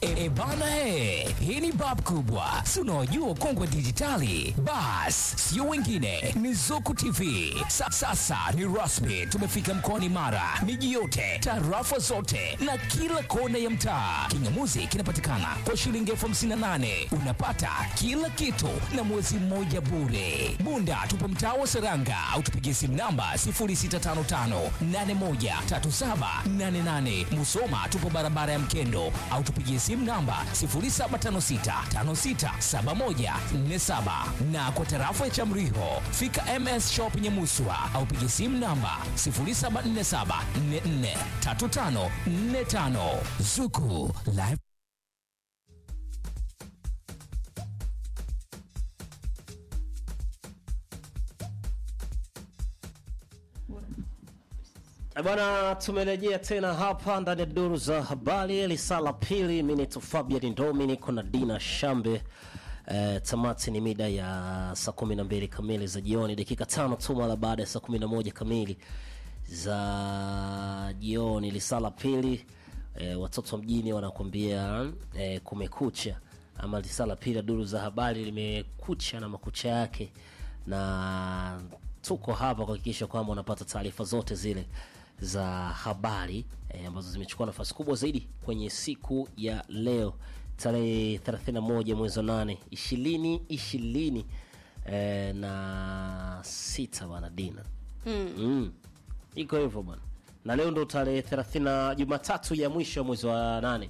E, bana he, hii ni bab kubwa, si unaojua ukongwe dijitali. Bas, sio wengine, ni Zuku TV. Sa, sasa ni rasmi, tumefika mkoani Mara, miji yote, tarafa zote na kila kona ya mtaa. Kingamuzi kinapatikana kwa shilingi elfu hamsini na nane unapata kila kitu na mwezi mmoja bure. Bunda tupo mtaa wa Seranga au tupigie simu namba 0655813788. Musoma tupo barabara ya Mkendo au tupigie simu namba 0756567147 na kwa tarafa ya Chamriho fika MS Shop Nyamuswa au pigie simu namba 0747443545 Zuku Live Eh, Bwana, tumerejea tena hapa ndani ya duru za habari lisala pili. Mimi ni Fabian Ndomi, niko na Dina Shambe. Eh, tamati ni mida ya saa kumi na mbili kamili za jioni, dakika tano tu mara baada ya saa kumi na moja kamili za jioni. Lisala pili, eh, watoto wa mjini wanakuambia eh, kumekucha, ama lisala pili ya duru za habari limekucha na makucha yake, na tuko hapa kuhakikisha kwamba unapata taarifa zote zile za habari eh, ambazo zimechukua nafasi kubwa zaidi kwenye siku ya leo tarehe 31 mwezi wa 8 ishirini ishirini eh, na sita bwana Dina mm. Mm. iko hivyo bwana na leo ndo tarehe 30 Jumatatu ya mwisho ya mwezi wa nane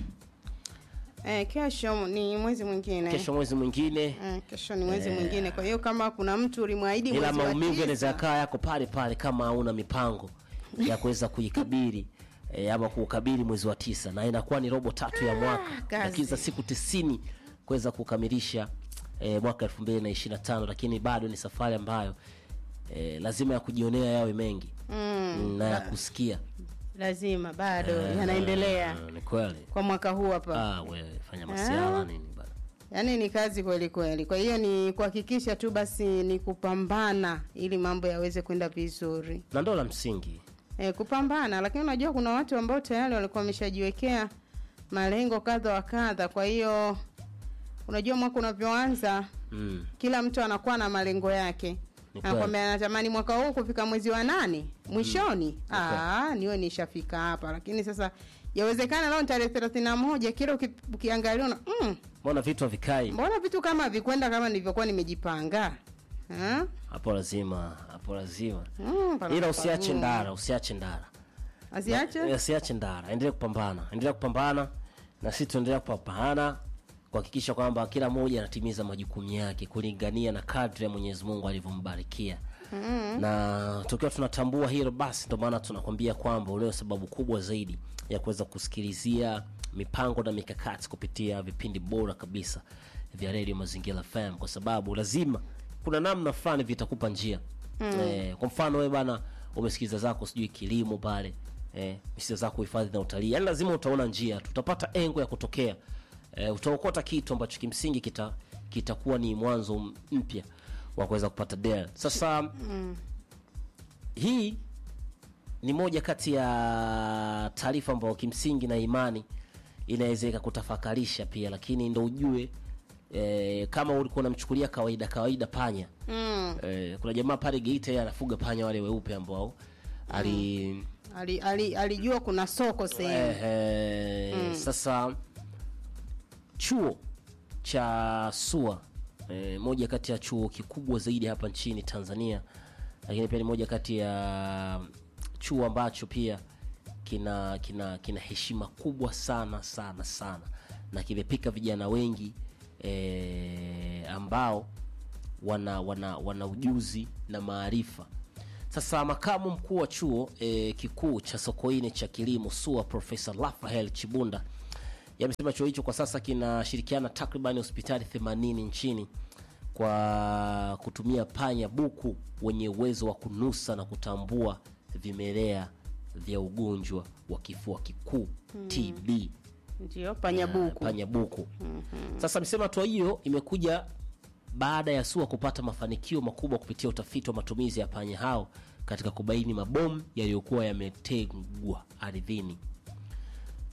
Eh, kesho ni mwezi mwingine. kesho mwezi mwingine Eh, kesho ni mwezi mwingine. Kwa hiyo kama kuna mtu ulimwahidi ila mwezi wa maumivu tisa, yanaweza yakaa yako pale pale kama hauna mipango ya kuweza kuikabili e, ama kuukabili mwezi wa tisa na inakuwa ni robo tatu ya mwaka kazi. lakini za siku tisini kuweza kukamilisha e, mwaka elfu mbili na ishirini na tano lakini bado ni safari ambayo e, lazima ya kujionea yawe mengi mm, na ya kusikia lazima bado yanaendelea Ah, ni kweli kwa mwaka huu hapa. ah, wewe fanya masiala nini bana Yaani ni kazi kweli kweli. Kwa hiyo ni kuhakikisha tu basi ni kupambana ili mambo yaweze kwenda vizuri. na ndo la msingi E, kupambana, lakini unajua kuna watu ambao tayari walikuwa wameshajiwekea malengo kadha wa kadha. Kwa hiyo unajua mwaka unavyoanza mm. kila mtu anakuwa na malengo yake Ni kweli. anakwambia anatamani mwaka huu kufika mwezi wa nane mwishoni mm. niwe nishafika hapa lakini sasa yawezekana leo ni tarehe thelathini na moja kila uki, ukiangalia una mm, mbona vitu havikai mbona vitu kama vikwenda kama nilivyokuwa nimejipanga Ha? hapo lazima hapo lazima Mm, pana- ila usiache pana- ndara usiache ndara asiache Eh, usiache ndara endelea kupambana endelea kupambana na sisi tuendelea kupambana kuhakikisha kwamba kila mmoja anatimiza majukumu yake kulingania na kadri ya mwenyezi mungu alivyombarikia mm. na tukiwa tunatambua hilo basi ndio maana tunakwambia kwamba ulio sababu kubwa zaidi ya kuweza kusikilizia mipango na mikakati kupitia vipindi bora kabisa vya redio mazingira fm kwa sababu lazima kuna namna fulani vitakupa njia mm. eh, kwa mfano wewe bana umesikiliza zako sijui kilimo pale eh, misiza zako hifadhi na utalii yaani lazima utaona njia tu utapata engo ya kutokea eh, utaokota kitu ambacho kimsingi kita kitakuwa ni mwanzo m- mpya wa kuweza kupata del sasa mm. hii ni moja kati ya taarifa ambayo kimsingi na imani inaweza ikakutafakarisha pia lakini ndo ujue eh, kama ulikuwa unamchukulia kawaida kawaida panya mm. eh, kuna jamaa pale geita yeye anafuga panya wale weupe ambao ali ali, ali, alijua kuna soko sehemu eh, sasa chuo cha SUA eh, moja kati ya chuo kikubwa zaidi hapa nchini Tanzania, lakini pia ni moja kati ya chuo ambacho pia kina kina kina heshima kubwa sana sana sana na kimepika vijana wengi eh, ambao wana wana wana ujuzi na maarifa sasa makamu mkuu wa chuo e, kikuu cha sokoine cha kilimo sua profesa rafael chibunda yamesema chuo hicho kwa sasa kinashirikiana takriban hospitali 80 nchini kwa kutumia panya buku wenye uwezo wa kunusa na kutambua vimelea vya ugonjwa wa kifua kikuu tb ndio panyabuku panya buku sasa amesema hatua hiyo imekuja baada ya SUA kupata mafanikio makubwa kupitia utafiti wa matumizi ya panya hao katika kubaini mabomu yaliyokuwa yametegwa ardhini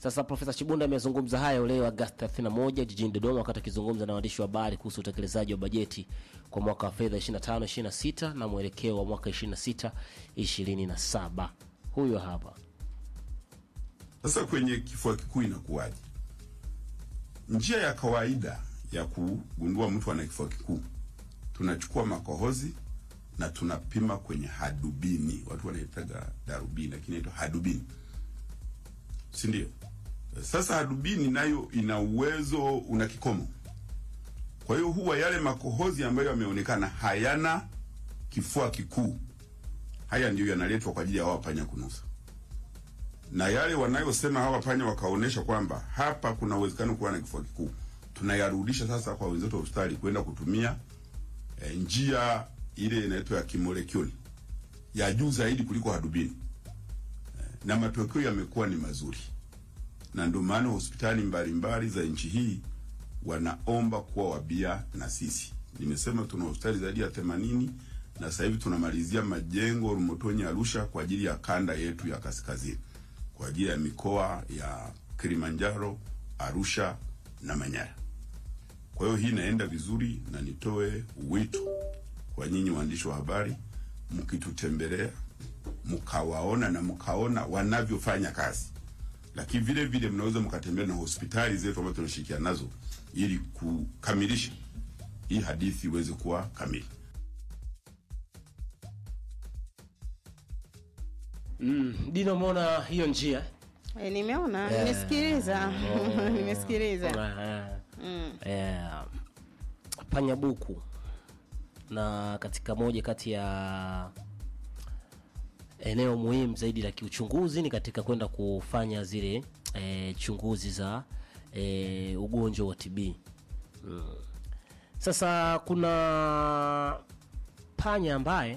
Sasa Profesa Chibunda amezungumza hayo leo Agosti 31 jijini Dodoma wakati akizungumza na waandishi wa habari kuhusu utekelezaji wa bajeti kwa mwaka wa fedha 25 26 na mwelekeo wa mwaka 26 27. Huyo hapa. Sasa kwenye kifua kikuu inakuwaje? Njia ya kawaida ya kugundua mtu ana kifua kikuu, tunachukua makohozi na tunapima kwenye hadubini. Watu wanaitaga darubini, lakini inaitwa hadubini, si ndio? Sasa hadubini nayo ina uwezo, una kikomo. Kwa hiyo huwa yale makohozi ambayo yameonekana hayana kifua kikuu, haya ndiyo yanaletwa kwa ajili ya hawa panya kunusa na yale wanayosema hawa panya wakaonesha kwamba hapa kuna uwezekano kuwa na kifua kikuu, tunayarudisha sasa kwa wenzetu wa hospitali kwenda kutumia e, njia ile inaitwa ya kimolekuli ya juu zaidi kuliko hadubini e, na matokeo yamekuwa ni mazuri, na ndio maana hospitali mbalimbali za nchi hii wanaomba kuwa wabia na sisi. Nimesema tuna hospitali zaidi ya 80 na sasa hivi tunamalizia majengo Rumotonyi, Arusha kwa ajili ya kanda yetu ya kaskazini kwa ajili ya mikoa ya Kilimanjaro, Arusha na Manyara. Kwa hiyo hii inaenda vizuri, na nitoe wito kwa nyinyi waandishi wa habari, mkitutembelea mkawaona na mkaona wanavyofanya kazi, lakini vile vile mnaweza mkatembea na hospitali zetu ambazo tunashirikiana nazo ili kukamilisha hii hadithi iweze kuwa kamili. Mm, Dino, umeona hiyo njia? E, nimeona Eh. nimesikiliza nimesikiliza Eh, mm. eh, panya buku na katika moja kati ya eneo muhimu zaidi la kiuchunguzi ni katika kwenda kufanya zile eh, chunguzi za eh, ugonjwa wa TB. Mm. Sasa kuna panya ambaye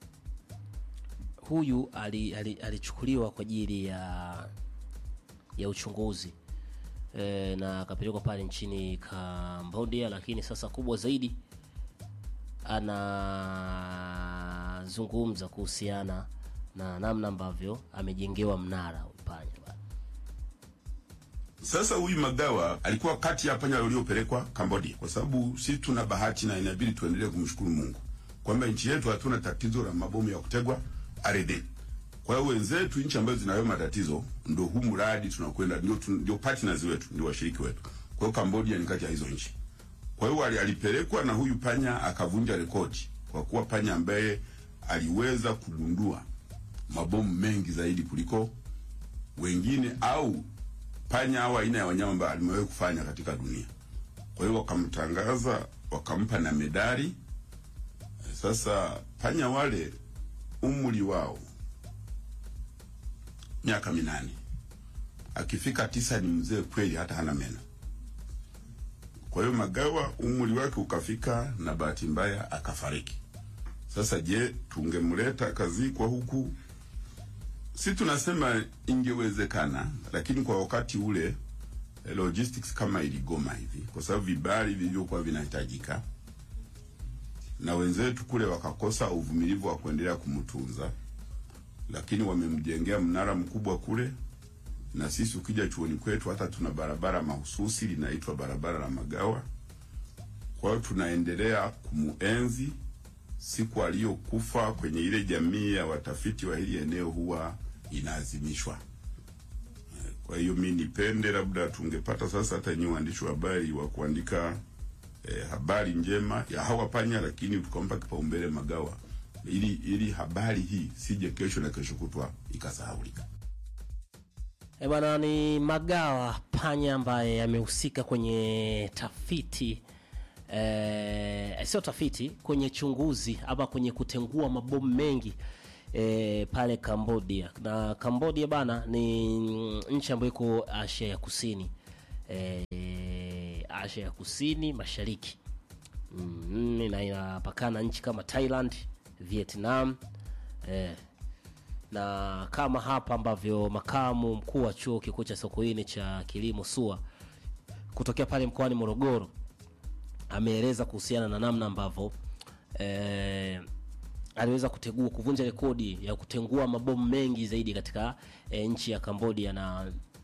huyu ali- ali- alichukuliwa kwa ajili ya ya uchunguzi e, na akapelekwa pale nchini Cambodia, lakini sasa kubwa zaidi anazungumza kuhusiana na namna ambavyo amejengewa mnara huyu panya bwana. Sasa huyu Magawa alikuwa kati ya panya waliopelekwa Cambodia, kwa sababu si tuna bahati na inabidi tuendelee kumshukuru Mungu kwamba nchi yetu hatuna tatizo la mabomu ya kutegwa ardhini. Kwa hiyo wenzetu nchi ambazo zinayo matatizo, ndio huu mradi tunakwenda, ndio tu- ndio partners wetu, ndio washiriki wetu. Kwa hiyo Cambodia ni kati ya hizo nchi. Kwa hiyo ali- alipelekwa na huyu panya akavunja rekodi kwa kuwa panya ambaye aliweza kugundua mabomu mengi zaidi kuliko wengine au panya au aina ya wanyama ambao alimewahi kufanya katika dunia. Kwa hiyo wakamtangaza, wakampa na medali. Sasa panya wale umri wao miaka minane, akifika tisa ni mzee kweli, hata hana meno. Kwa hiyo Magawa umri wake ukafika, na bahati mbaya akafariki. Sasa je, tungemleta kazikwa huku si tunasema ingewezekana, lakini kwa wakati ule eh, logistics kama iligoma hivi, kwa sababu vibali vilivyokuwa vinahitajika na wenzetu kule wakakosa uvumilivu wa kuendelea kumtunza, lakini wamemjengea mnara mkubwa kule, na sisi ukija chuoni kwetu hata tuna barabara mahususi linaitwa barabara la Magawa. Kwa hiyo tunaendelea kumuenzi siku aliyokufa kwenye ile jamii ya watafiti wa hili eneo huwa inaadhimishwa. Eh, Kwa hiyo mi nipende labda tungepata sasa hata nyinyi waandishi wa habari wa kuandika eh, habari njema ya hawa panya, lakini tukampa kipaumbele Magawa ili ili habari hii sije kesho na kesho kutwa ikasahaulika. E bwana, ni Magawa panya ambaye amehusika kwenye tafiti eh, sio tafiti, kwenye chunguzi ama kwenye kutengua mabomu mengi eh, pale Cambodia. Na Cambodia bana ni nchi ambayo iko Asia ya Kusini eh, Asia ya Kusini Mashariki mm, na inapakana nchi kama Thailand, Vietnam eh, na kama hapa ambavyo makamu mkuu wa chuo kikuu cha Sokoine cha kilimo SUA kutokea pale mkoani Morogoro ameeleza kuhusiana na namna ambavyo eh, aliweza kutegua kuvunja rekodi ya kutengua mabomu mengi zaidi katika eh, nchi ya Cambodia na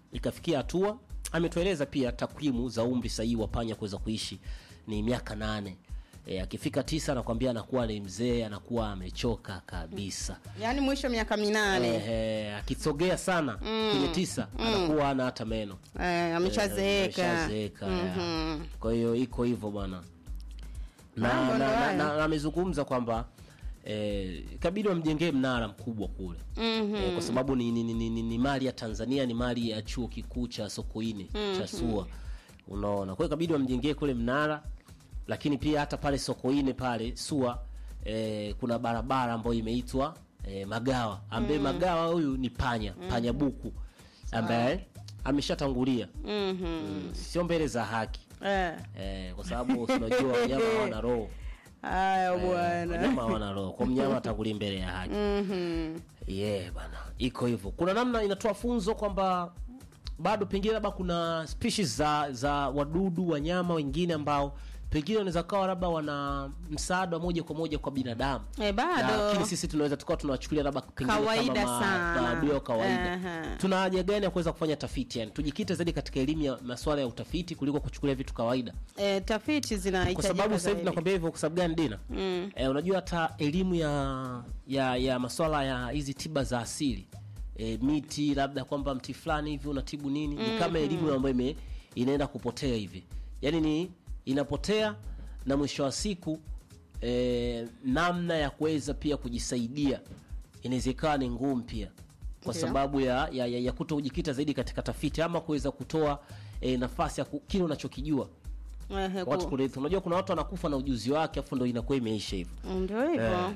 ikafikia hatua ametueleza pia takwimu za umri sahihi wa panya kuweza kuishi ni miaka nane e, akifika tisa anakwambia anakuwa ni mzee anakuwa amechoka kabisa yaani mwisho miaka minane Ehe, akisogea sana kwenye tisa anakuwa ana hata meno eh, ameshazeeka Ameshazeeka, ya. kwa hiyo iko hivyo bwana na Mambo na- ndo na- hayo. na- na amezungumza kwamba eh, kabidi wamjengee mnara mkubwa kule eh, kwa sababu ni, ni, ni, ni, ni, ni mali ya Tanzania ni mali ya chuo kikuu cha Sokoine cha SUA unaona kwa hiyo kabidi wamjengee kule mnara lakini pia hata pale Sokoine pale SUA eh, kuna barabara ambayo imeitwa eh, Magawa ambaye Magawa huyu ni panya panya buku ambaye ameshatangulia mm, sio mbele za haki eh. eh, kwa sababu unajua wanyama hawana roho haya Eh, bwana wanyama hawana roho kwa mnyama atangulia mbele ya haki yeah bana iko hivyo kuna namna inatoa funzo kwamba bado pengine labda kuna species za za wadudu wanyama wengine ambao pengine wanaweza kawa labda wana msaada wa moja kwa moja kwa binadamu Eh, bado. lakini sisi tunaweza tukawa tunawachukulia labda pengine Kawaida kama ma- sana. maadui wa kawaida Aha. tuna haja gani ya kuweza kufanya tafiti yani tujikite zaidi katika elimu ya masuala ya utafiti kuliko kuchukulia vitu kawaida eh, tafiti kwa zinahitajika sababu sasa hivi zaidi. nakwambia hivyo kwa sababu gani dina mm. eh, unajua hata elimu ya ya ya maswala ya hizi tiba za asili eh, miti labda kwamba mti fulani hivi unatibu nini ni kama elimu ambayo ime inaenda kupotea hivi yaani ni inapotea na mwisho wa siku eh, namna ya kuweza pia kujisaidia inaweza ikawa ni ngumu pia kwa Ndio. sababu ya, ya, ya, ya kuto kujikita zaidi katika tafiti ama kuweza kutoa eh, nafasi ya ku- kile unachokijua Ehe, ku- watu kurithi. Unajua kuna watu wanakufa na ujuzi wake afu ndo inakuwa imeisha hivyo. ndio hivyo Eh.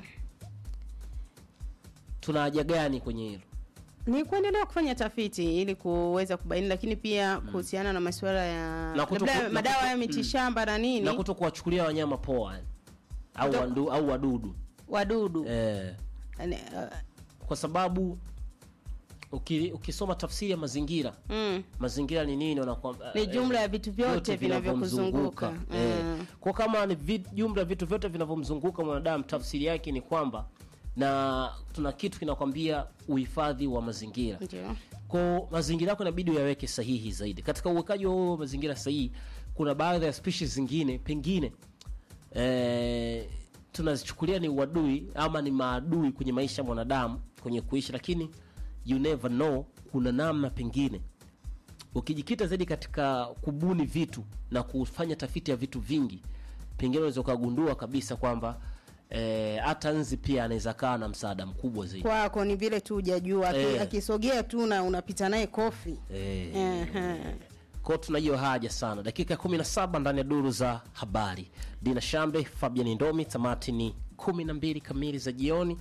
Tuna haja gani kwenye hilo? ni kuendelea kufanya tafiti ili kuweza kubaini lakini pia kuhusiana na masuala ya Na kuto- labda na madawa kuto- ya mitishamba na nini Na kuto kuwachukulia wanyama poa yani. au Kuto- wandu, au wadudu wadudu eh, Yaani, uh, kwa sababu uki, ukisoma tafsiri ya mazingira mm, mazingira ni nini wanakwambia Ni jumla ya vitu vyote vinavyokuzunguka. eh. Mm. Kwa kama ni vi, jumla ya vitu vyote vinavyomzunguka mwanadamu, tafsiri yake ni kwamba na tuna kitu kinakwambia uhifadhi wa mazingira ndio kwa mazingira yako inabidi uyaweke sahihi zaidi. Katika uwekaji wa huo mazingira sahihi, kuna baadhi ya species zingine pengine eh, tunazichukulia ni uadui ama ni maadui kwenye maisha ya mwanadamu kwenye kuishi, lakini you never know, kuna namna pengine ukijikita zaidi katika kubuni vitu na kufanya tafiti ya vitu vingi, pengine unaweza ukagundua kabisa kwamba eh, hata nzi pia anaweza kaa na msaada mkubwa zaidi. kwako ni vile tu hujajua aki- Eh. akisogea tu na unapita naye kofi Eh, Ehe. kwao tuna hiyo haja sana. Dakika 17 ndani ya duru za habari. Dina Shambe, Fabian Ndomi, tamati ni 12 kamili za jioni,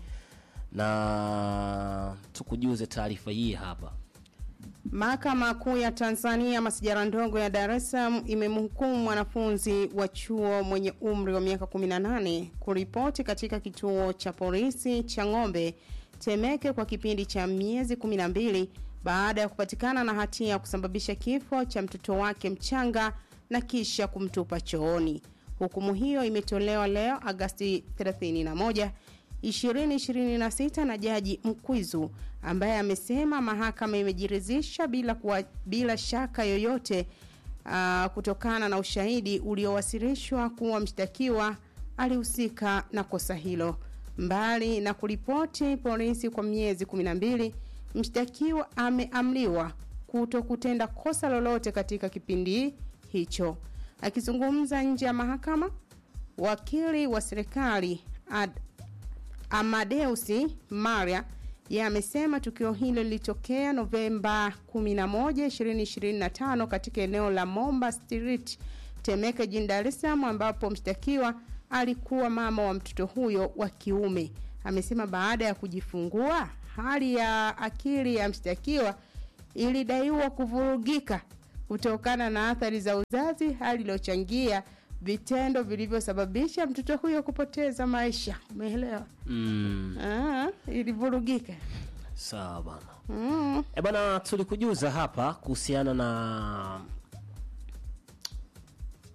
na tukujuze taarifa hii hapa. Mahakama Kuu ya Tanzania masijara ndogo ya Dar es Salaam imemhukumu mwanafunzi wa chuo mwenye umri wa miaka 18 kuripoti katika kituo cha polisi cha Ng'ombe Temeke kwa kipindi cha miezi 12 baada ya kupatikana na hatia ya kusababisha kifo cha mtoto wake mchanga na kisha kumtupa chooni. Hukumu hiyo imetolewa leo Agasti 31 2026 na Jaji Mkwizu ambaye amesema mahakama imejiridhisha bila kuwa, bila shaka yoyote uh, kutokana na ushahidi uliowasilishwa kuwa mshtakiwa alihusika na kosa hilo. Mbali na kuripoti polisi kwa miezi 12, mshtakiwa ameamriwa kuto kutenda kosa lolote katika kipindi hicho. Akizungumza nje ya mahakama, wakili wa serikali Ad, Amadeusi Maria yeye amesema tukio hilo lilitokea Novemba 11, 2025 katika eneo la Momba Street, Temeke, jijini Dar es Salaam ambapo mshtakiwa alikuwa mama wa mtoto huyo wa kiume. Amesema baada ya kujifungua, hali ya akili ya mshtakiwa ilidaiwa kuvurugika kutokana na athari za uzazi, hali iliyochangia vitendo vilivyosababisha mtoto huyo kupoteza maisha. Umeelewa? Mm, Ah, ilivurugika. sawa bana. Mm. E bana, tulikujuza hapa kuhusiana na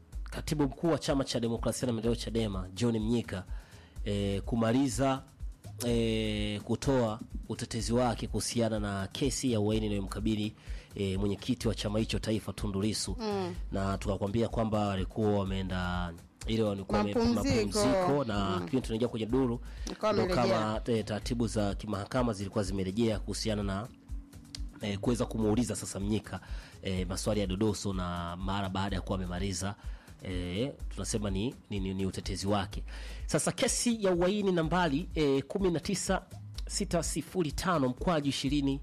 katibu mkuu wa chama cha demokrasia na maendeleo Chadema John Mnyika e, kumaliza e, kutoa utetezi wake kuhusiana na kesi ya uhaini inayomkabili e, mwenyekiti wa chama hicho taifa Tundu Lissu mm. na tukakwambia kwamba walikuwa wameenda ile walikuwa wame- Mapumziko. mapumziko na kipindi tunaingia kwenye duru Wakawa ndo wamerejea. kama eh, taratibu za kimahakama zilikuwa zimerejea kuhusiana na eh, kuweza kumuuliza sasa Mnyika eh, maswali ya dodoso na mara baada ya kuwa amemaliza eh, tunasema ni, ni, ni, ni utetezi wake. Sasa kesi ya uhaini nambari eh, 19605 mkwaju 20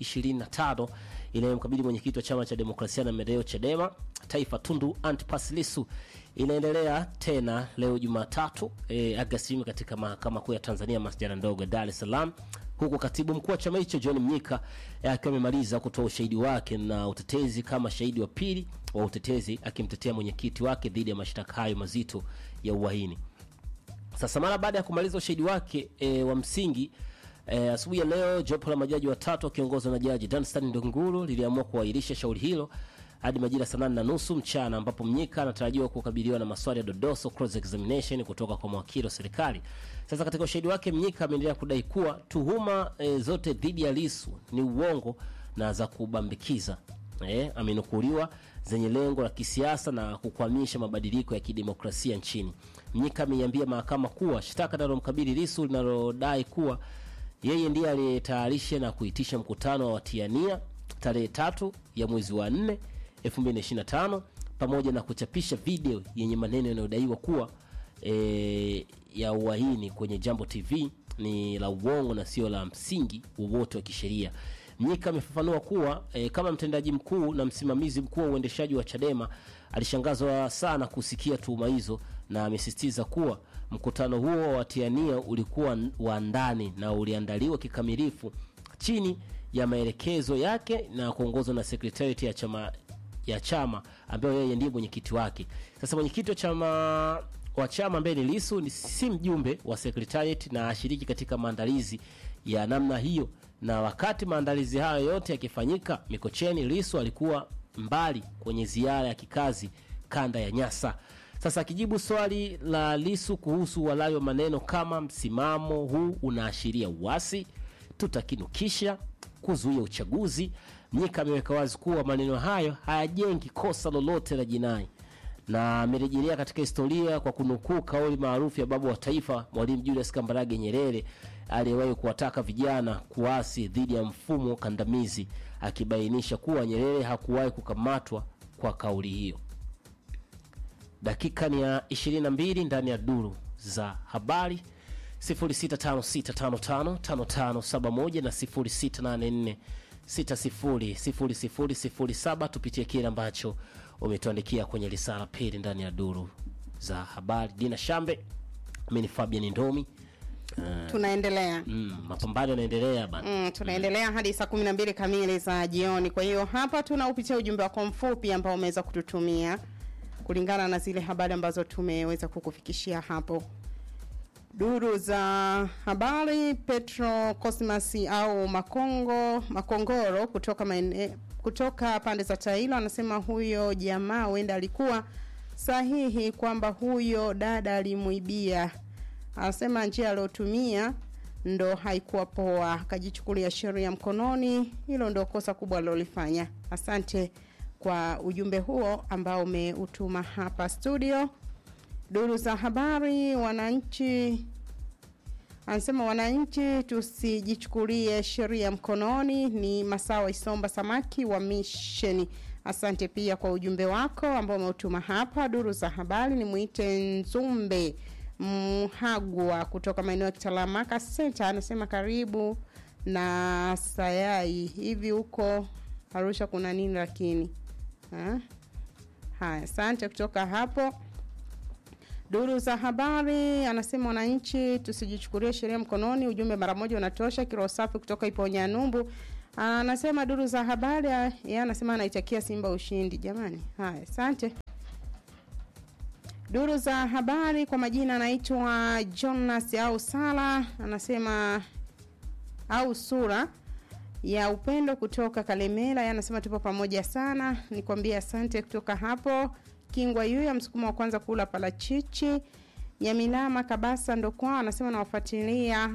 25 inayomkabili mwenyekiti wa chama cha demokrasia na maendeleo Chadema taifa Tundu Antipas Lissu inaendelea tena leo Jumatatu eh, Agosti kumi katika mahakama kuu ya Tanzania masjala ndogo ya Dar es Salaam huku katibu mkuu wa chama hicho John Mnyika eh, akiwa amemaliza kutoa ushahidi wake na utetezi kama shahidi wa pili wa utetezi akimtetea mwenyekiti wake dhidi ya mashtaka hayo mazito ya uhaini. Sasa mara baada ya kumaliza ushahidi wake e, wa msingi e, asubuhi ya leo jopo la majaji watatu wakiongozwa na jaji Danstan Ndunguru liliamua kuahirisha shauri hilo hadi majira saa nane na nusu mchana ambapo Mnyika anatarajiwa kukabiliwa na maswali ya dodoso cross examination kutoka kwa mawakili wa serikali. Sasa katika ushahidi wake Mnyika ameendelea kudai kuwa tuhuma e, zote dhidi ya Lissu ni uongo na za kubambikiza eh, amenukuliwa zenye lengo la kisiasa na kukwamisha mabadiliko ya kidemokrasia nchini. Mnyika ameiambia mahakama kuwa shtaka linalomkabili Lissu linalodai kuwa yeye ndiye aliyetayarisha na kuitisha mkutano wa watiania tarehe tatu ya mwezi wa 4 2025 pamoja na kuchapisha video yenye maneno yanayodaiwa kuwa e, ya uhaini kwenye Jambo TV ni la uongo na sio la msingi wowote wa kisheria. Mnyika amefafanua kuwa e, kama mtendaji mkuu na msimamizi mkuu wa uendeshaji wa Chadema alishangazwa sana kusikia tuhuma hizo, na amesisitiza kuwa mkutano huo wa watiania ulikuwa n- wa ndani na uliandaliwa kikamilifu chini ya maelekezo yake na kuongozwa na sekretariat ya chama ya chama ambayo yeye ndiye mwenyekiti wake. Sasa mwenyekiti wa chama wa chama ambaye ni Lissu ni si mjumbe wa secretariat na ashiriki katika maandalizi ya namna hiyo, na wakati maandalizi hayo yote yakifanyika Mikocheni, Lissu alikuwa mbali kwenye ziara ya kikazi kanda ya Nyasa. Sasa akijibu swali la Lissu kuhusu uhalali wa maneno kama msimamo huu unaashiria uasi, tutakinukisha kuzuia uchaguzi, Mnyika ameweka wazi kuwa maneno hayo hayajengi kosa lolote la jinai na amerejelea katika historia kwa kunukuu kauli maarufu ya baba wa taifa Mwalimu Julius Kambarage Nyerere aliyewahi kuwataka vijana kuasi dhidi ya mfumo kandamizi, akibainisha kuwa Nyerere hakuwahi kukamatwa kwa kauli hiyo. Dakika ni ya 22 ndani ya duru za habari 0656555571 na 0684600007. Tupitie kile ambacho umetuandikia kwenye risala pili ndani ya duru za habari. Dina Shambe, mimi ni Fabian Ndomi. tunaendelea Mm, mapambano yanaendelea bana. Mm, tunaendelea hadi saa kumi na mbili kamili za jioni. Kwa hiyo hapa tunaupitia ujumbe wako mfupi ambao umeweza kututumia kulingana na zile habari ambazo tumeweza kukufikishia hapo. Duru za habari, Petro Cosmas au Makongo Makongoro kutoka maene, kutoka pande za Tailo anasema huyo jamaa huenda alikuwa sahihi kwamba huyo dada alimuibia. Anasema njia aliyotumia ndo haikuwa poa, akajichukulia sheria mkononi. Hilo ndo kosa kubwa alilolifanya. Asante kwa ujumbe huo ambao umeutuma hapa studio. Duru za habari, wananchi anasema wananchi tusijichukulie sheria mkononi. Ni Masawa Isomba Samaki wa Misheni. Asante pia kwa ujumbe wako ambao umeutuma hapa. Duru za habari, ni mwite Nzumbe Mhagwa kutoka maeneo ya Kitalamaka Center, anasema karibu na Sayai. Hivi huko Arusha kuna nini lakini? Ha? Haya, asante kutoka hapo. Duru za habari anasema wananchi tusijichukulie sheria mkononi, ujumbe mara moja unatosha. Kiroho safi kutoka Iponya Numbu anasema duru za habari, yeye anasema anaitakia Simba ushindi. Jamani, haya, asante. Duru za habari kwa majina anaitwa Jonas au Sala, anasema au sura ya upendo kutoka Kalemela, yeye anasema tupo pamoja sana, nikwambie asante kutoka hapo. Kingwa Yuya, msukumo wa kwanza kula parachichi. Nyamilama Kabasa ndo kwao, anasema nawafuatilia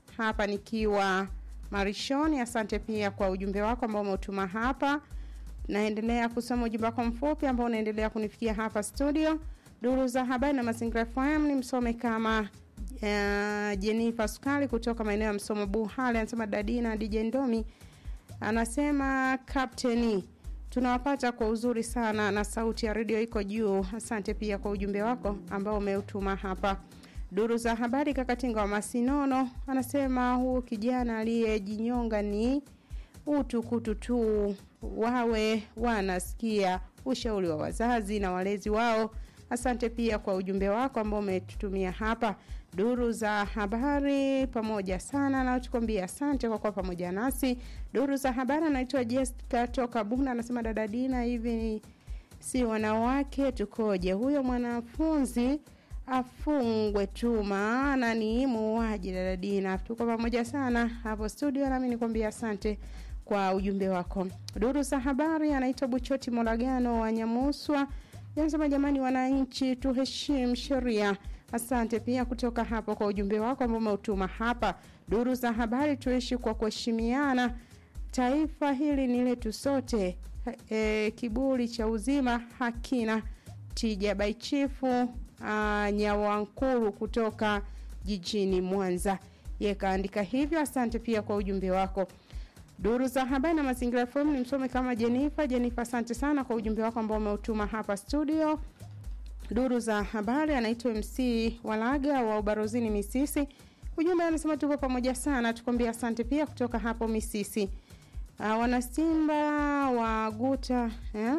hapa nikiwa marishoni asante pia kwa ujumbe wako ambao umeutuma hapa naendelea kusoma ujumbe wako mfupi ambao unaendelea kunifikia hapa studio duru za habari na mazingira fm ni msome kama uh, jenifa sukali kutoka maeneo ya msomo buhale anasema dadina dj ndomi anasema kapteni tunawapata kwa uzuri sana na sauti ya redio iko juu asante pia kwa ujumbe wako ambao umeutuma hapa duru za habari kakatinga wa masinono anasema huu kijana aliyejinyonga ni utukutu tu wawe wanasikia ushauri wa wazazi na walezi wao asante pia kwa ujumbe wako ambao umetutumia hapa duru za habari pamoja sana na tukwambia asante kwa kuwa pamoja nasi duru za habari anaitwa jessica toka bunda anasema dada dina hivi si wanawake tukoje huyo mwanafunzi afungwe tu maana ni muuaji dada dina tuko pamoja sana hapo studio nami nikwambia asante kwa ujumbe wako duru za habari anaitwa buchoti molagano wa nyamuswa anasema jamani wananchi tuheshimu sheria asante pia kutoka hapo kwa ujumbe wako ambao umeutuma hapa duru za habari tuishi kwa kuheshimiana taifa hili ni letu sote e, kiburi cha uzima hakina tija baichifu nyawankuru kutoka jijini mwanza yekaandika hivyo asante pia kwa ujumbe wako duru za habari na mazingira fm ni msome kama jenifa jenifa asante sana kwa ujumbe wako ambao umeutuma hapa studio duru za habari anaitwa mc walaga wa ubarozini misisi ujumbe anasema tuko pamoja sana tukwambia asante pia kutoka hapo misisi uh, wanasimba wa guta eh?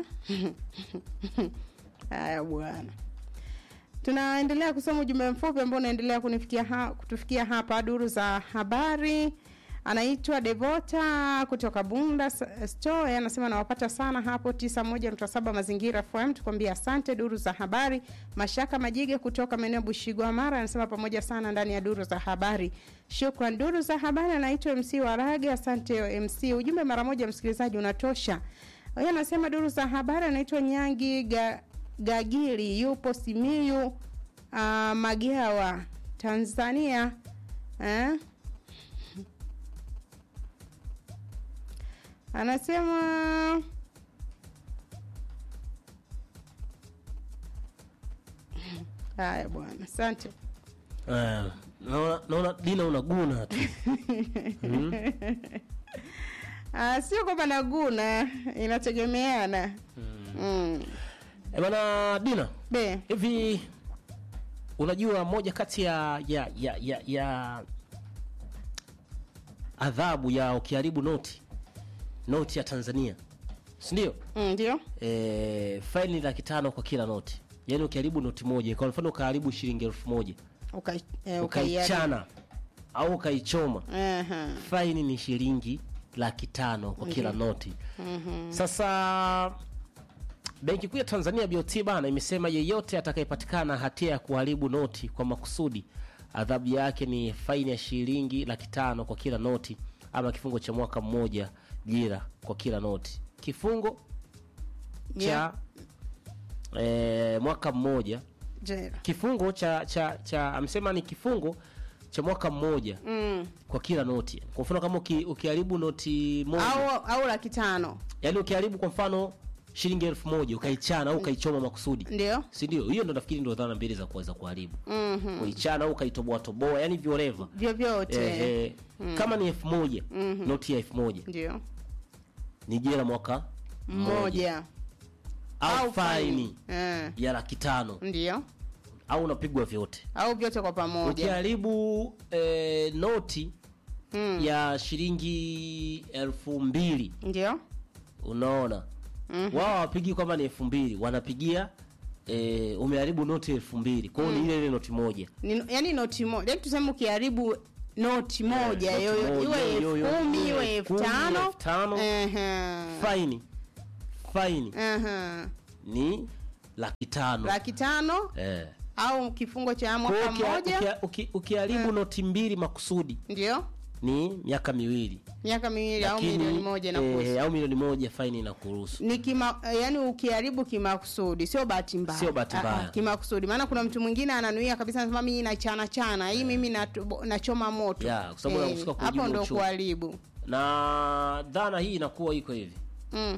haya bwana tunaendelea kusoma ujumbe mfupi ambao unaendelea kunifikia ha, kutufikia hapa duru za habari anaitwa devota kutoka bunda store anasema nawapata sana hapo 91.7 mazingira fm tukwambia asante duru za habari mashaka majige kutoka maeneo bushigwa mara anasema pamoja sana ndani ya duru za habari shukran duru za habari anaitwa mc warage asante mc ujumbe mara moja msikilizaji unatosha huyo anasema duru za habari anaitwa nyangi ga, gagiri yupo simiyu uh, magawa tanzania eh? anasema haya bwana asante Eh, naona naona dina unaguna tu Ah, sio kwamba naguna inategemeana mm. Eh, bana dina be hivi unajua moja kati ya ya ya ya, ya adhabu ya ukiharibu noti noti ya tanzania sindio Mm, ndio e, faini laki tano kwa kila noti yaani ukiharibu noti moja kwa mfano ukaharibu shilingi elfu moja Uka- eh, ukaiari- ukaichana au ukaichoma Aha. faini ni shilingi laki tano kwa kila noti sasa benki kuu ya tanzania bot bana imesema yeyote atakayepatikana hatia ya kuharibu noti kwa makusudi adhabu yake ni faini ya shilingi laki tano kwa kila noti ama kifungo cha mwaka mmoja jira kwa kila noti kifungo cha Yeah. eh, mwaka mmoja Jera. kifungo cha cha cha amesema ni kifungo cha mwaka mmoja Mm. kwa kila noti kwa mfano kama uki, ukiharibu noti moja au au laki tano yaani ukiharibu kwa mfano shilingi elfu moja ukaichana au ukaichoma makusudi ndio si ndio hiyo ndo nafikiri ndo dhana mbili za kuweza kuharibu Mhm. kuichana au ukaitoboa toboa yani vioreva vyovyote eh, eh, kama ni elfu moja noti ya elfu moja ndio ni jela mwaka mmoja au faini Eh, ya laki tano ndio au unapigwa vyote au vyote kwa pamoja ukiharibu eh, noti Mm. ya shilingi elfu mbili ndio unaona mm-hmm. wao hawapigi kwamba ni elfu mbili wanapigia e, umeharibu noti elfu mbili kwao ni ile ile noti moja Ni- yaani noti moja yaani tuseme ukiharibu noti moja noti yoyo- moja, iwe yo- yo- elfu kumi iwe iwe elfu elfu kumi, tano elfu tano. Ehe. faini faini Ehe. ni laki tano laki tano eh. au kifungo cha Kwa hiyo mwaka ukia- mmoja ukia- uki- ukiharibu noti mbili makusudi ndio ni miaka miwili miaka miwili au Lakini, milioni moja na eh, au milioni moja faini inakuruhusu ni kima yani ukiharibu kimakusudi sio bahati mbaya Sio bahati Ah, mbaya. ah, kimakusudi maana kuna mtu mwingine ananuia kabisa anasema mimi nachana chana hii mimi natu- nachoma moto Yeah, kwa sababu Eh, unahusika kujibu hapo ndo uchungu. kuharibu na dhana hii inakuwa iko hivi mm.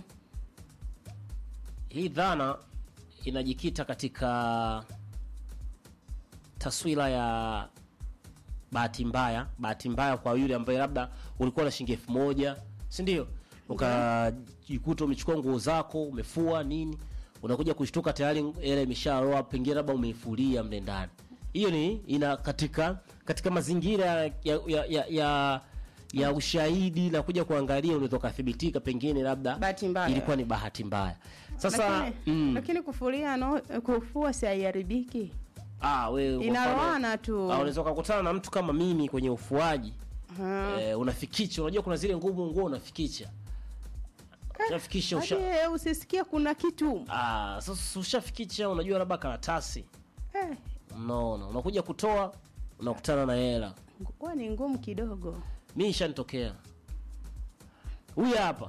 hii dhana inajikita katika taswira ya bahati mbaya bahati mbaya kwa yule ambaye labda ulikuwa na shilingi elfu moja si ndio ukajikuta umechukua nguo zako umefua nini unakuja kushtuka tayari hela imesharoa pengine labda umeifulia mle ndani hiyo ni ina katika katika mazingira ya, ya, ya, ya ya ushahidi na kuja kuangalia unaweza ukathibitika pengine labda Bahati mbaya. ilikuwa ni bahati mbaya sasa lakini, mm, lakini kufulia no, kufua si haiharibiki ah, wewe kwa inaroana mfano, tu ah, unaweza ukakutana na mtu kama mimi kwenye ufuaji Ah. eh, unafikicha unajua kuna zile ngumu nguo unafikicha ushafikisha usha Hadi, eh, usisikie kuna kitu ah, sasa ushafikicha unajua labda karatasi eh, unaona unakuja kutoa unakutana na hela huwa ni ngumu kidogo mi ishanitokea huyu hapa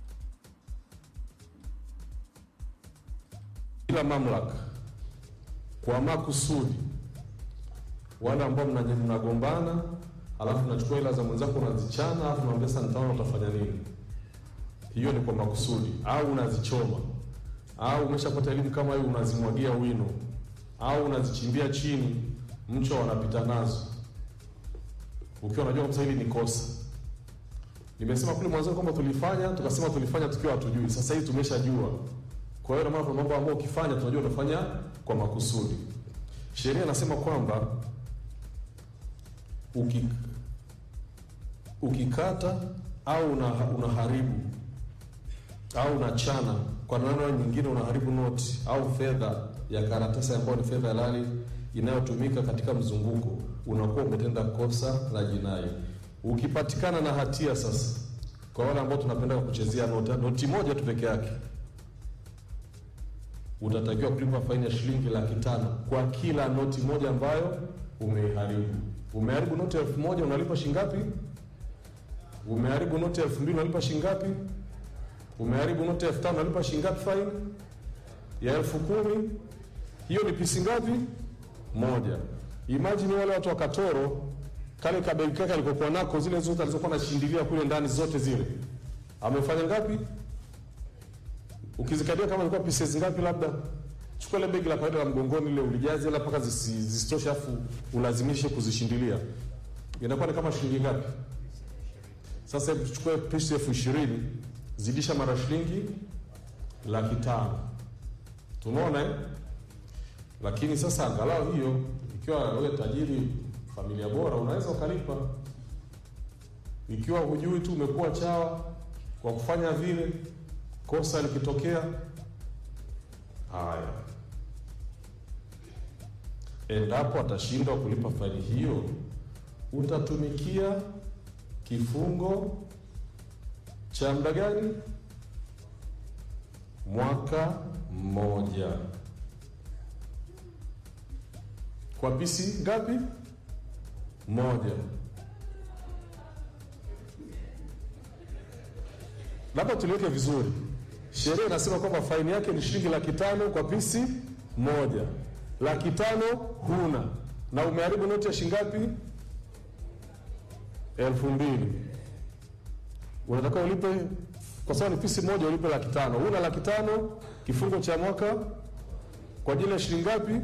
kila mamlaka kwa makusudi, wale ambao mna- mnagombana, alafu nachukua hela za mwenzako unazichana, alafu naambia sasa, nitaona utafanya nini. Hiyo ni kwa makusudi, au unazichoma, au umeshapata elimu kama hiyo, unazimwagia wino, au unazichimbia chini, mchwa wanapita nazo, ukiwa unajua kabisa hili ni kosa. Nimesema kule mwanzoni kwamba tulifanya, tukasema tulifanya tukiwa hatujui. Sasa hivi tumeshajua. Kwa hiyo ndio maana kuna mambo ambayo ukifanya tunajua unafanya kwa makusudi. Sheria inasema kwamba uki, ukikata au una, unaharibu au unachana kwa namna nyingine, unaharibu noti au fedha ya karatasi ambayo ni fedha halali inayotumika katika mzunguko, unakuwa umetenda kosa la jinai. Ukipatikana na hatia sasa, kwa wale ambao tunapenda kuchezea noti, noti moja tu peke yake utatakiwa kulipa faini ya shilingi laki tano kwa kila noti moja ambayo umeiharibu. Umeharibu noti elfu moja unalipa shilingi ngapi? Umeharibu noti elfu mbili unalipa shilingi ngapi? Umeharibu noti elfu tano unalipa shilingi ngapi faini? Ya elfu kumi hiyo ni pisi ngapi? Moja. Imagine wale watu wa Katoro, kale kabegi kake alikokuwa nako, zile zote alizokuwa anashindilia kule ndani, zote zile amefanya ngapi? ukizikadia kama ilikuwa pieces ngapi, labda chukua ile begi la kawaida la mgongoni ile ulijaze hela mpaka zisi- zisitoshe, afu ulazimishe kuzishindilia, inakuwa ni kama shilingi ngapi? Sasa hebu tuchukue pisi elfu ishirini zidisha mara shilingi laki tano tumeona eh? Lakini sasa angalau hiyo, ikiwa wewe tajiri, familia bora, unaweza ukalipa. Ikiwa hujui tu umekuwa chawa kwa kufanya vile kosa likitokea, haya, endapo atashindwa kulipa faini hiyo, utatumikia kifungo cha muda gani? Mwaka mmoja. Kwa pisi ngapi? Moja. labda tuliweke vizuri. Sheria inasema kwamba faini yake ni shilingi laki tano kwa pisi moja. Laki tano huna na umeharibu noti ya shilingi ngapi? elfu mbili. Unatakiwa ulipe kwa sababu ni pisi moja, ulipe laki tano. Huna laki tano, kifungo cha mwaka kwa ajili ya shilingi ngapi?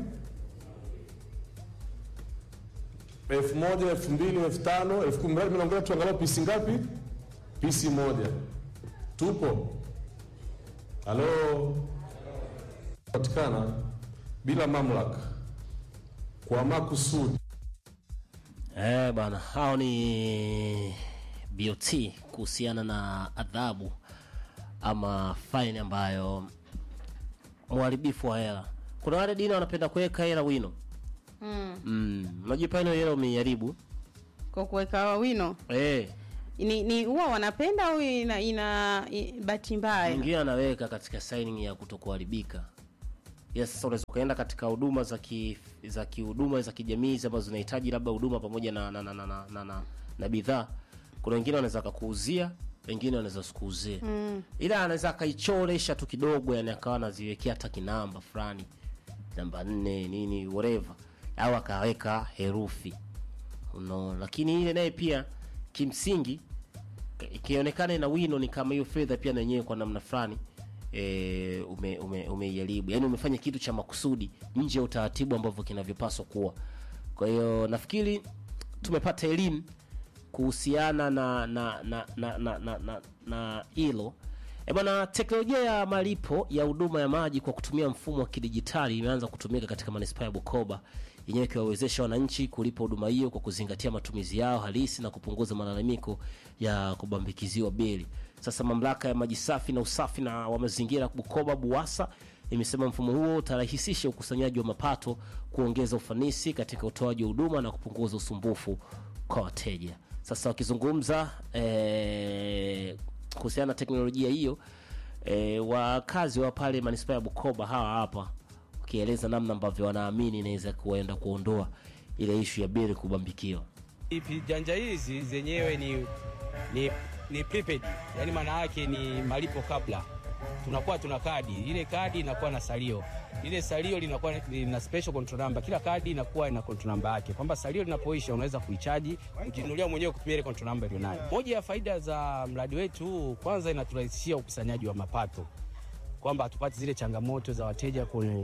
elfu moja, elfu mbili, elfu tano, elfu kumi. Mradi mimi naongelea tu angalau pisi ngapi? Pisi moja. Tupo halo, patikana bila mamlaka kwa makusudi. Eh, bwana, hao ni BOT kuhusiana na adhabu ama faini ambayo mharibifu wa hela. Kuna wale dini wanapenda kuweka hela wino. mm. Mm, unajua pale hela umeiharibu. kwa kuweka wino Eh, ni ni huwa wanapenda au ina, ina i- bahati mbaya mwingine anaweka katika signing ya kutokuharibika. Yes, sasa unaweza ukaenda katika huduma za ki, za kihuduma za kijamii ambazo zinahitaji labda huduma pamoja na na na, na, na, na, na, na bidhaa kuna wengine wanaweza akakuuzia wengine wanaweza sikuuzie mm. ila anaweza akaichoresha tu kidogo yani akawa anaziwekea hata kinamba fulani namba nne nini whatever au akaweka herufi unaona lakini ile naye pia kimsingi ikionekana ina wino ni kama hiyo fedha pia na yenyewe kwa namna fulani e, ume, ume, umeiharibu yani umefanya kitu cha makusudi nje ya utaratibu ambavyo kinavyopaswa kuwa kwa hiyo nafikiri tumepata elimu kuhusiana na na na na na na, na, na hilo E bwana, teknolojia ya malipo ya huduma ya maji kwa kutumia mfumo wa kidijitali imeanza kutumika katika manispaa ya Bukoba, yenyewe ikiwawezesha wananchi kulipa huduma hiyo kwa kuzingatia matumizi yao halisi na kupunguza malalamiko ya kubambikiziwa bili. Sasa mamlaka ya maji safi na usafi na wa mazingira Bukoba BUWASA imesema mfumo huo utarahisisha ukusanyaji wa mapato, kuongeza ufanisi katika utoaji wa huduma na kupunguza usumbufu kwa wateja. Sasa wakizungumza eh, kuhusiana na teknolojia hiyo e, wakazi wa pale manispaa ya Bukoba hawa hapa wakieleza namna ambavyo wanaamini inaweza kuenda kuondoa ile ishu ya bili kubambikiwa. Ipi janja hizi zenyewe ni, ni, ni prepaid, yani maana yake ni malipo kabla. Tunakuwa tuna kadi, ile kadi inakuwa na salio, ile salio linakuwa lina special control number. Kila kadi inakuwa ina control number yake, kwamba salio linapoisha unaweza kuichaji ukinunulia mwenyewe kutumia ile control number ulionayo. Moja ya faida za mradi wetu huu, kwanza inaturahisishia ukusanyaji wa mapato, kwamba hatupati zile changamoto za wateja kwenye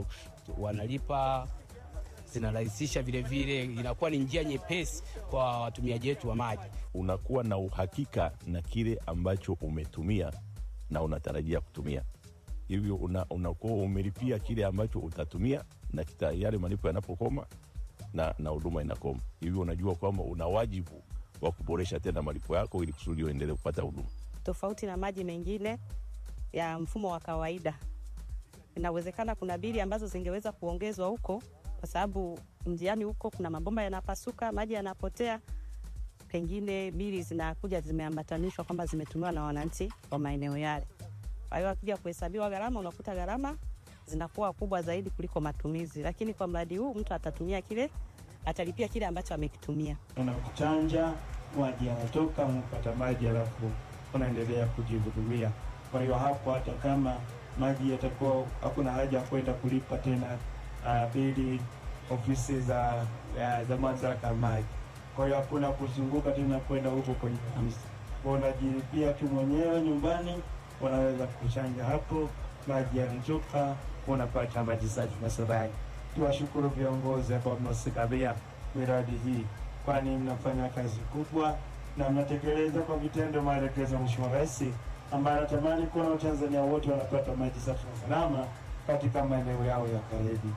wanalipa zinarahisisha vile vile, inakuwa ni njia nyepesi kwa watumiaji wetu wa maji. unakuwa na uhakika na kile ambacho umetumia na unatarajia kutumia hivyo una- unakuwa umelipia kile ambacho utatumia na kita, yale malipo yanapokoma na na huduma inakoma hivyo unajua kwamba una wajibu wa kuboresha tena malipo yako ili kusudi uendelee kupata huduma tofauti na maji mengine ya mfumo wa kawaida. Inawezekana kuna bili ambazo zingeweza kuongezwa huko, kwa sababu njiani huko kuna mabomba yanapasuka, maji yanapotea, pengine bili zinakuja zimeambatanishwa kwamba zimetumiwa na wananchi wa maeneo yale. Kwa hiyo akija kuhesabiwa gharama, unakuta gharama zinakuwa kubwa zaidi kuliko matumizi, lakini kwa mradi huu mtu atatumia kile, atalipia kile ambacho amekitumia. unakuchanja maji yanatoka, unapata maji alafu unaendelea kujihudumia. Kwa hiyo hapo, hata kama maji yatakuwa, hakuna haja ya kwenda kulipa tena uh, bili ofisi za ya, za mamlaka ya maji. Kwa hiyo hakuna kuzunguka tena kwenda huko kwenye ofisi, kwa unajilipia tu mwenyewe nyumbani, unaweza kuchanja hapo, maji yanatoka, unapata maji safi na salama. Tuwashukuru viongozi ambao mnasimamia miradi hii, kwani mnafanya kazi kubwa na mnatekeleza kwa vitendo maelekezo ya Mheshimiwa Rais ambaye anatamani kuona Watanzania wote wanapata maji safi na salama katika maeneo yao ya karibu.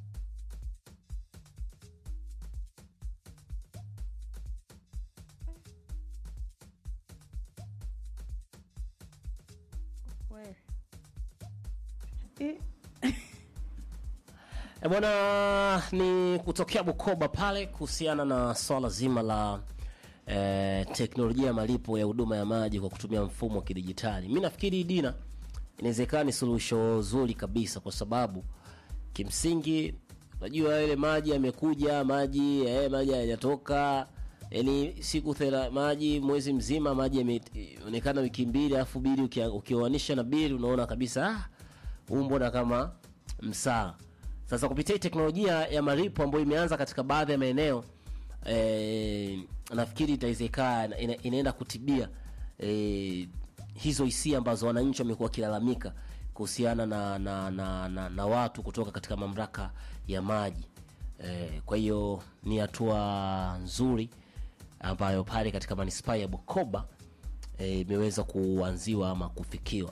E bwana, ni kutokea Bukoba pale kuhusiana na swala zima la e, teknolojia ya malipo ya huduma ya maji kwa kutumia mfumo wa kidijitali. Mi nafikiri Dina, inawezekana ni suluhisho zuri kabisa, kwa sababu kimsingi unajua ile maji yamekuja, maji eh, maji hayajatoka yani siku thela maji mwezi mzima maji yameonekana wiki mbili, alafu bili ukia- ukioanisha na bili unaona kabisa ah, huu mbona kama msaa. Sasa kupitia hii teknolojia ya malipo ambayo imeanza katika baadhi ya maeneo eh, nafikiri itawezekana ina, inaenda kutibia eh, hizo hisia ambazo wananchi wamekuwa wakilalamika kuhusiana na na, na, na na watu kutoka katika mamlaka ya maji eh, kwa hiyo ni hatua nzuri ambayo pale katika manispaa ya Bukoba eh, imeweza kuanziwa ama kufikiwa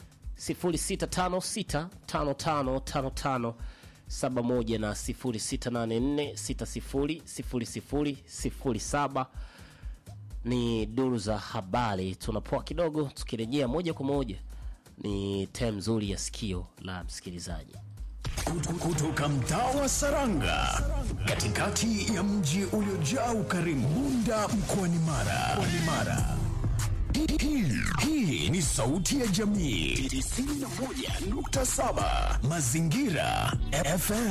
0656555571 na 0684600007 ni duru za habari. Tunapoa kidogo, tukirejea moja kwa moja ni tem nzuri ya sikio la msikilizaji. kutoka mtaa wa Saranga katikati ya mji uliojaa ukarimu Bunda mkoani Mara. Mkoani Mara. Hii- hii- Hii ni sauti ya jamii 91.7 Mazingira FM.